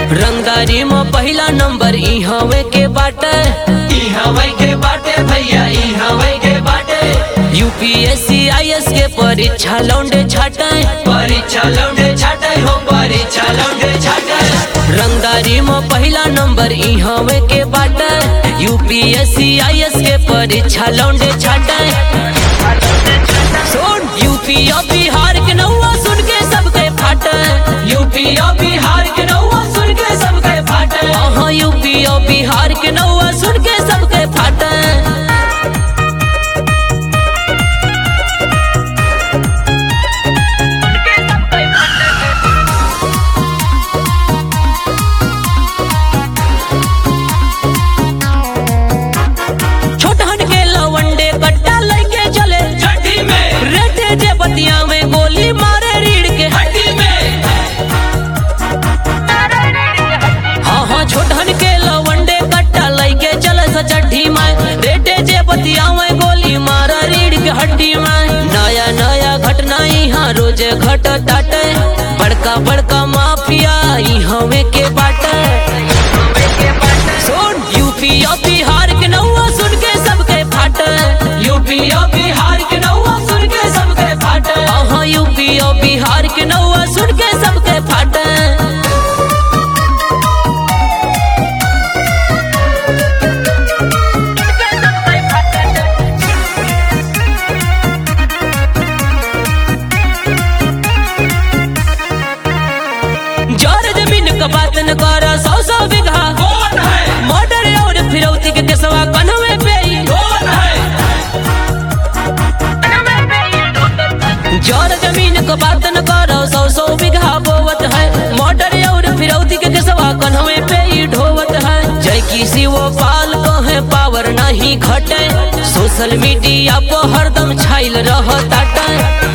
रंगदारी में पहला नंबर ई हवे के बाटे ई हवै के बाटे भैया ई हवै के बाटे यूपीएससी आईएएस के परीक्षा लौंडे छाटे परीक्षा लौंडे छाटे हो परीक्षा लौंडे छाटे रंगदारी में पहला नंबर ई हवे के बाटे यूपीएससी आईएएस के परीक्षा लौंडे छाटे सुन यूपी और बिहार के नौवा सुन के सबके फाटे यूपी और बिहार के नौवा सुन के सबके फाटे हाँ यूपी और बिहार के नौवा सुन के सबके फाटे छोटहन के लवंडे कट्टा लेके चले चड्डी में रेटे जे बतिया में गोली मारे रीढ़ के हड्डी में हाँ हाँ छोटहन के लवंडे कट्टा लेके चले सचड्ढी में रेटे जे बतिया में गोली मारे रीढ़ के हड्डी में नया नया घटना यहाँ रोजे घट टाटे बड़का बड़का माफिया ई हमें के बाटे सुन यूपी और बिहार के नौवा सुन के सबके फाटे यूपी और बिहार के नौवा सुन के सबके फाटे हाँ यूपी और बिहार के नौवा सुन के सबके फाटे जर जमीन का बात न कर सौ सौ बीघा कौन है मर्डर और फिरौती के केसवा कन्हवे पे ही। कौन है जर जमीन का बात न कर सौ सौ बीघा बोवत है मर्डर और फिरौती के केसवा कन्हवे पे ही ढोवत है जय किसी वो पाल कहे पावर नहीं घटे सोशल मीडिया पर हरदम छाइल रहताटे